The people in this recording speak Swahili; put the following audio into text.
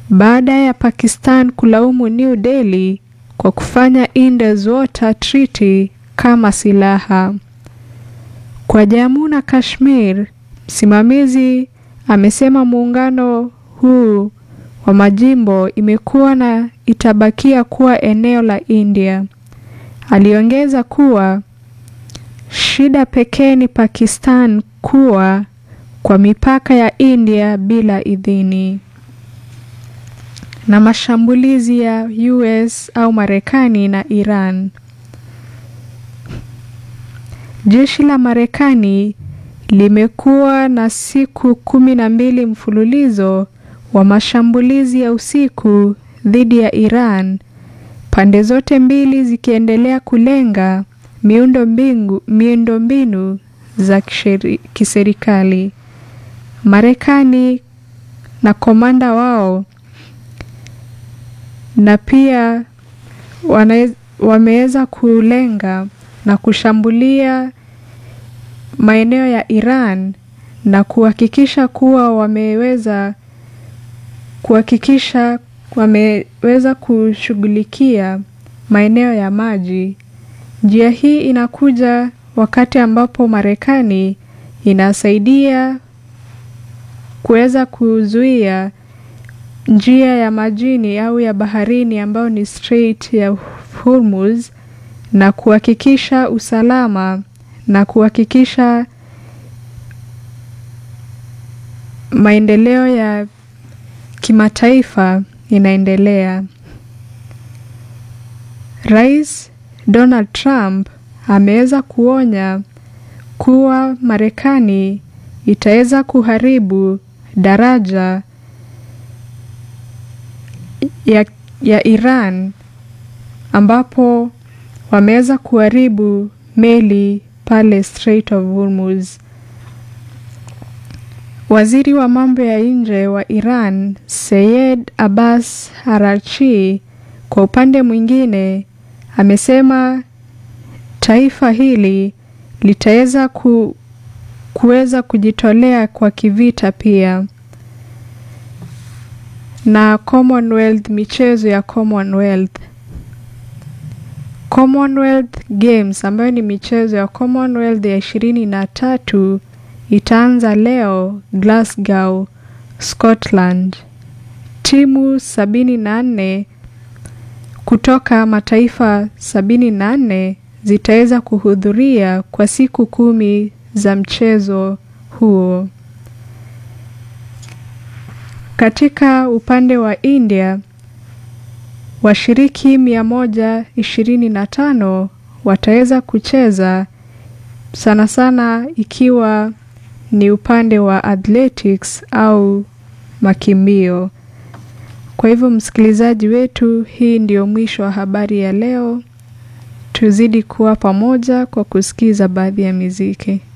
baada ya Pakistan kulaumu New Delhi kwa kufanya Indus Water Treaty kama silaha. Kwa Jammu na Kashmir, msimamizi amesema muungano huu wa majimbo imekuwa na itabakia kuwa eneo la India. Aliongeza kuwa shida pekee ni Pakistan kuwa kwa mipaka ya India bila idhini. Na mashambulizi ya US au Marekani na Iran. Jeshi la Marekani limekuwa na siku kumi na mbili mfululizo wa mashambulizi ya usiku dhidi ya Iran, pande zote mbili zikiendelea kulenga miundo mbingu miundombinu za kiserikali. Marekani na komanda wao na pia wameweza kulenga na kushambulia maeneo ya Iran na kuhakikisha kuwa wameweza kuhakikisha wameweza kushughulikia maeneo ya maji. Njia hii inakuja wakati ambapo Marekani inasaidia kuweza kuzuia njia ya majini au ya baharini ambayo ni Strait ya Hormuz na kuhakikisha usalama na kuhakikisha maendeleo ya kimataifa inaendelea. Rais Donald Trump ameweza kuonya kuwa Marekani itaweza kuharibu daraja ya, ya Iran ambapo wameweza kuharibu meli pale Strait of Hormuz. Waziri wa mambo ya nje wa Iran Seyed Abbas Araghchi kwa upande mwingine amesema taifa hili litaweza ku, kuweza kujitolea kwa kivita pia. Na Commonwealth, michezo ya Commonwealth. Commonwealth Games ambayo ni michezo ya Commonwealth ya ishirini na tatu itaanza leo Glasgow, Scotland. Timu sabini na nne kutoka mataifa sabini na nne zitaweza kuhudhuria kwa siku kumi za mchezo huo. Katika upande wa India, washiriki mia moja ishirini na tano wataweza kucheza sana sana ikiwa ni upande wa athletics au makimbio. Kwa hivyo msikilizaji wetu, hii ndio mwisho wa habari ya leo. Tuzidi kuwa pamoja kwa kusikiza baadhi ya miziki.